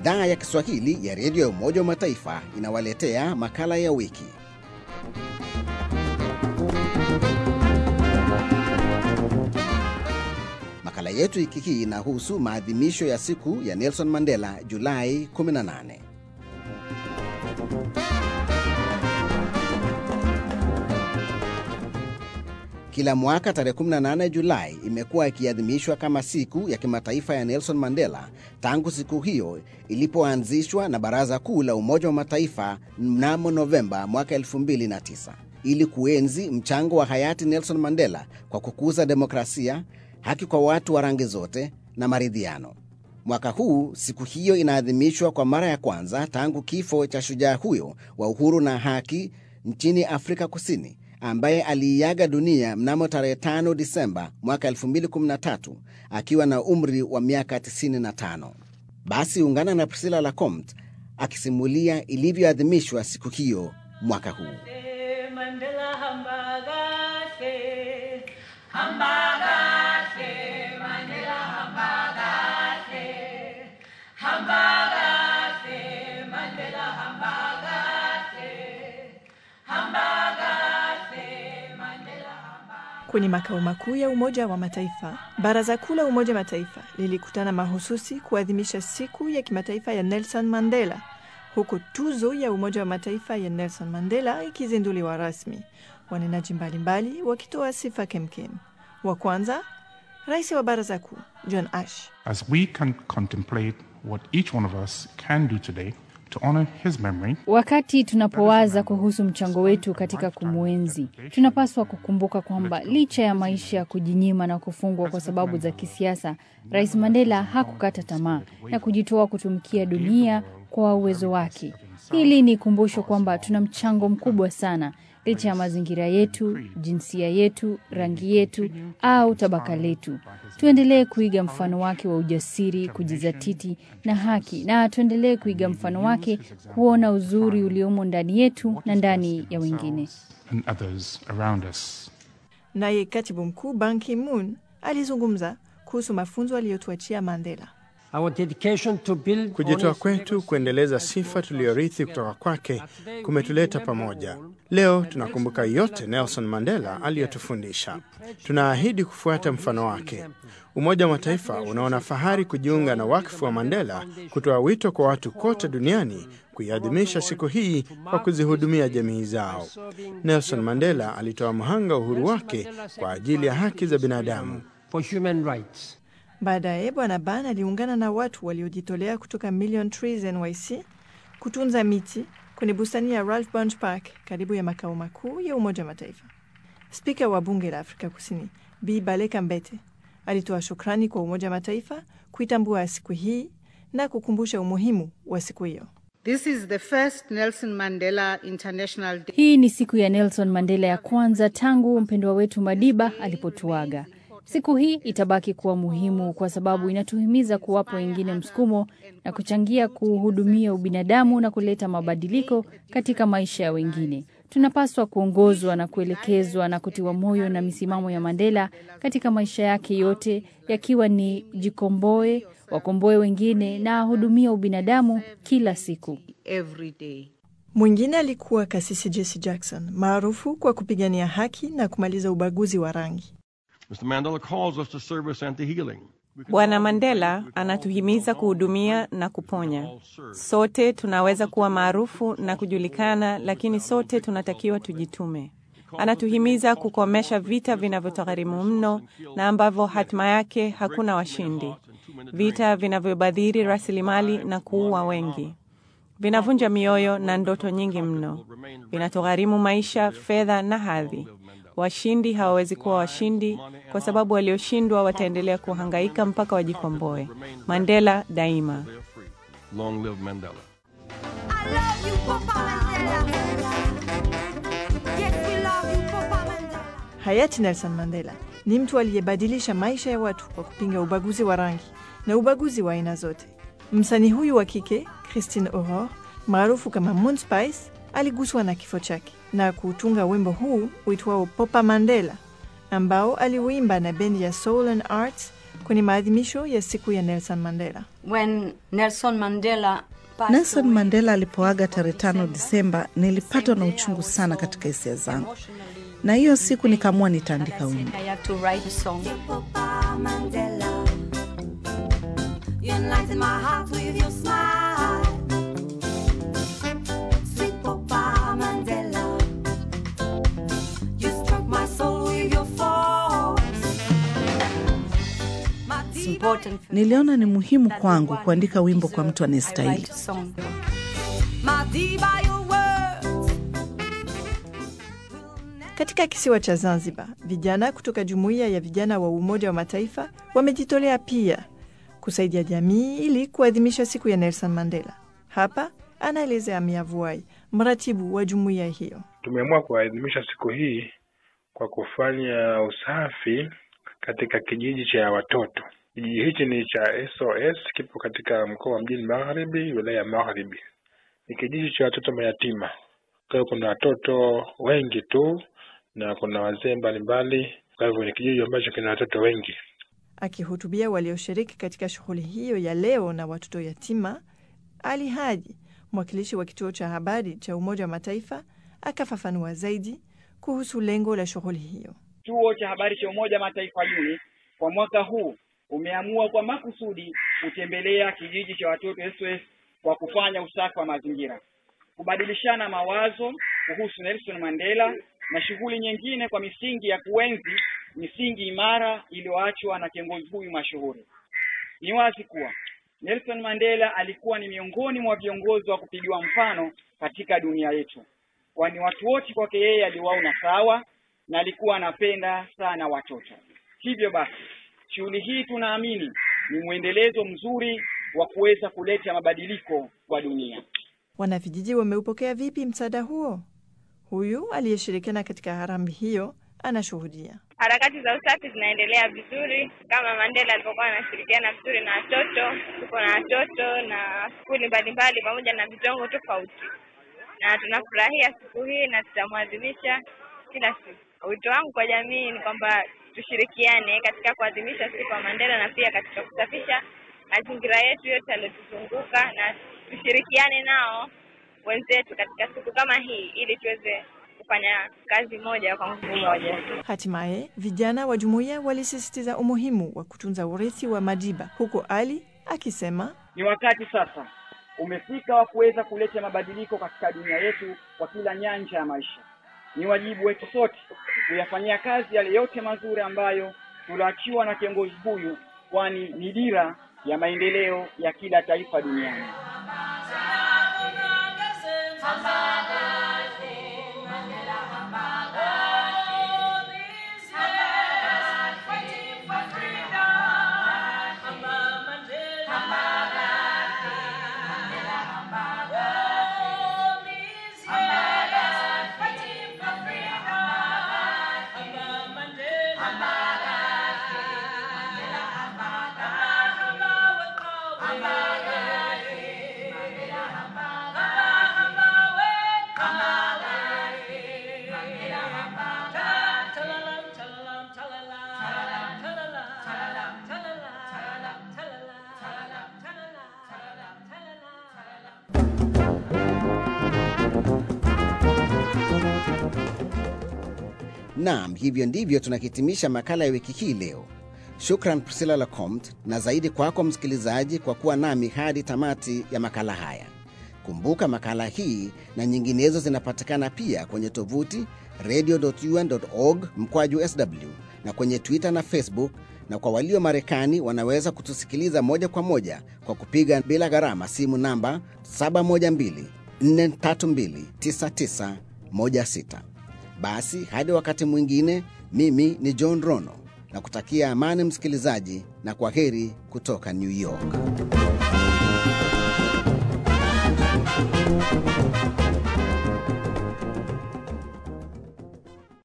Idhaa ya Kiswahili ya redio ya Umoja wa Mataifa inawaletea makala ya wiki. Makala yetu wiki hii inahusu maadhimisho ya siku ya Nelson Mandela Julai 18. Kila mwaka tarehe 18 Julai imekuwa ikiadhimishwa kama siku ya kimataifa ya Nelson Mandela tangu siku hiyo ilipoanzishwa na Baraza Kuu la Umoja wa Mataifa mnamo Novemba mwaka 2009 ili kuenzi mchango wa hayati Nelson Mandela kwa kukuza demokrasia, haki kwa watu wa rangi zote na maridhiano. Mwaka huu siku hiyo inaadhimishwa kwa mara ya kwanza tangu kifo cha shujaa huyo wa uhuru na haki nchini Afrika Kusini ambaye aliiaga dunia mnamo tarehe 5 Disemba mwaka 2013 akiwa na umri wa miaka 95. Basi ungana na Priscilla Lacomte akisimulia ilivyoadhimishwa siku hiyo mwaka huu. Kwenye makao makuu ya Umoja wa Mataifa, Baraza Kuu la Umoja wa Mataifa lilikutana mahususi kuadhimisha siku ya kimataifa ya Nelson Mandela, huku tuzo ya Umoja wa Mataifa ya Nelson Mandela ikizinduliwa rasmi, wanenaji mbalimbali wakitoa sifa kemkem. Wa kwanza, rais wa Baraza Kuu John Ash. As we can contemplate what each one of us can do today to honor his memory, Wakati tunapowaza kuhusu mchango wetu katika kumwenzi, tunapaswa kukumbuka kwamba licha ya maisha ya kujinyima na kufungwa kwa sababu za kisiasa, Rais Mandela hakukata tamaa na kujitoa kutumikia dunia kwa uwezo wake. Hili ni kumbusho kwamba tuna mchango mkubwa sana licha ya mazingira yetu, jinsia yetu, rangi yetu au tabaka letu. Tuendelee kuiga mfano wake wa ujasiri, kujizatiti na haki, na tuendelee kuiga mfano wake kuona uzuri uliomo ndani yetu na ndani ya wengine. and others around us. Naye katibu mkuu Ban Ki-moon alizungumza kuhusu mafunzo aliyotuachia Mandela. Our dedication to build Kujitoa on his kwetu legacy kuendeleza and sifa to tuliyorithi kutoka kwake kumetuleta pamoja. Leo tunakumbuka yote Nelson Mandela aliyotufundisha. Tunaahidi kufuata mfano wake. Umoja wa Mataifa unaona fahari kujiunga na wakfu wa Mandela kutoa wito kwa watu kote duniani kuiadhimisha siku hii kwa kuzihudumia jamii zao. Nelson Mandela alitoa mhanga uhuru wake kwa ajili ya haki za binadamu. for human rights. Baadaye Bwana Ban aliungana na watu waliojitolea kutoka Million Trees NYC kutunza miti kwenye bustani ya Ralph Bunche Park karibu ya makao makuu ya Umoja wa Mataifa. Spika wa bunge la Afrika Kusini Bi Baleka Mbete alitoa shukrani kwa Umoja wa Mataifa kuitambua siku hii na kukumbusha umuhimu wa siku hiyo. This is the first Nelson Mandela International Day. Hii ni siku ya Nelson Mandela ya kwanza tangu mpendwa wetu Madiba alipotuaga. Siku hii itabaki kuwa muhimu kwa sababu inatuhimiza kuwapa wengine msukumo na kuchangia kuhudumia ubinadamu na kuleta mabadiliko katika maisha ya wengine. Tunapaswa kuongozwa na kuelekezwa na kutiwa moyo na misimamo ya Mandela katika maisha yake yote, yakiwa ni jikomboe, wakomboe wengine na ahudumia ubinadamu kila siku. Every day. Mwingine alikuwa Kasisi Jesse Jackson maarufu kwa kupigania haki na kumaliza ubaguzi wa rangi. Mr. Mandela calls us to service and to healing. Bwana Mandela anatuhimiza kuhudumia na kuponya. Sote tunaweza kuwa maarufu na kujulikana, lakini sote tunatakiwa tujitume. Anatuhimiza kukomesha vita vinavyotugharimu mno na ambavyo hatima yake hakuna washindi, vita vinavyobadhiri rasilimali na kuua wengi, vinavunja mioyo na ndoto nyingi mno, vinatugharimu maisha, fedha na hadhi. Washindi hawawezi kuwa washindi kwa sababu walioshindwa wataendelea kuhangaika mpaka wajikomboe. Mandela daima. Long live Mandela. I love you, Papa Mandela. Yes, we love you, Papa Mandela. Hayati Nelson Mandela ni mtu aliyebadilisha maisha ya watu kwa kupinga ubaguzi wa rangi na ubaguzi wa aina zote. Msanii huyu wa kike Christine Aurore maarufu kama Moon Spice aliguswa na kifo chake na kutunga wimbo huu uitwao Papa Mandela ambao aliuimba na bendi ya Soul and Arts kwenye maadhimisho ya siku ya Nelson Mandela. When Nelson Mandela passed Nelson away, Mandela alipoaga tarehe tano Disemba, nilipatwa na uchungu sana katika hisia zangu, na hiyo siku nikaamua nitaandika wimbo. I had to write a song. Mandela. You enlighten my heart with your smile. Sweet Papa Mandela. You struck my soul with your force. My It's important for Niliona ni muhimu kwangu kuandika wimbo kwa mtu I anayestahili. write a song. my deep by your words. Katika kisiwa cha Zanzibar, vijana kutoka jumuiya ya vijana wa Umoja wa Mataifa wamejitolea pia kusaidia jamii ili kuadhimisha siku ya Nelson Mandela. Hapa anaelezea Amia Vuai, mratibu wa jumuiya hiyo. Tumeamua kuadhimisha siku hii kwa kufanya usafi katika kijiji cha watoto. Kijiji hichi ni cha SOS, kipo katika mkoa wa Mjini Magharibi, wilaya ya Magharibi. Ni kijiji cha watoto mayatima. Kwa hiyo kuna watoto wengi tu na kuna wazee mbalimbali. Kwa hivyo ni kijiji ambacho kina watoto wengi. Akihutubia walioshiriki katika shughuli hiyo ya leo na watoto yatima, Ali Haji, mwakilishi wa kituo cha habari cha Umoja wa Mataifa, akafafanua zaidi kuhusu lengo la shughuli hiyo. Kituo cha habari cha Umoja wa Mataifa UNI kwa mwaka huu umeamua kwa makusudi kutembelea kijiji cha watoto SOS kwa kufanya usafi wa mazingira, kubadilishana mawazo kuhusu Nelson Mandela na shughuli nyingine kwa misingi ya kuenzi misingi imara iliyoachwa na kiongozi huyu mashuhuri. Ni wazi kuwa Nelson Mandela alikuwa ni miongoni mwa viongozi wa kupigiwa mfano katika dunia yetu, kwani watu wote kwake yeye aliwaona sawa na alikuwa anapenda sana watoto. Hivyo basi, shughuli hii tunaamini ni mwendelezo mzuri wa kuweza kuleta mabadiliko kwa dunia. Wanavijiji wameupokea vipi msaada huo? Huyu aliyeshirikiana katika harambee hiyo anashuhudia. Harakati za usafi zinaendelea vizuri kama Mandela alivyokuwa anashirikiana vizuri na watoto. Tuko na watoto na skuli mbalimbali pamoja na vitongo tofauti, na tunafurahia siku hii na tutamwadhimisha kila siku. Wito wangu kwa jamii ni kwamba tushirikiane katika kuadhimisha siku ya Mandela na pia katika kusafisha mazingira yetu yote yaliyotuzunguka na tushirikiane nao wenzetu katika siku kama hii ili tuweze kufanya kazi moja kwa nguvu moja. Hatimaye vijana wa jumuiya walisisitiza umuhimu wa kutunza urithi wa Madiba, huko Ali akisema Ni wakati sasa umefika wa kuweza kuleta mabadiliko katika dunia yetu kwa kila nyanja ya maisha. Ni wajibu wetu sote kuyafanyia kazi yale yote mazuri ambayo tuliachiwa na kiongozi huyu, kwani ni dira ya maendeleo ya kila taifa duniani. Naam, hivyo ndivyo tunahitimisha makala ya wiki hii leo. Shukran Priscilla Lacomte, na zaidi kwako msikilizaji kwa kuwa nami hadi tamati ya makala haya. Kumbuka makala hii na nyinginezo zinapatikana pia kwenye tovuti radio.un.org mkwaju sw na kwenye Twitter na Facebook, na kwa walio Marekani wanaweza kutusikiliza moja kwa moja kwa kupiga bila gharama simu namba 712 432 9916. Basi hadi wakati mwingine, mimi ni John Rono na kutakia amani msikilizaji, na kwa heri kutoka New York.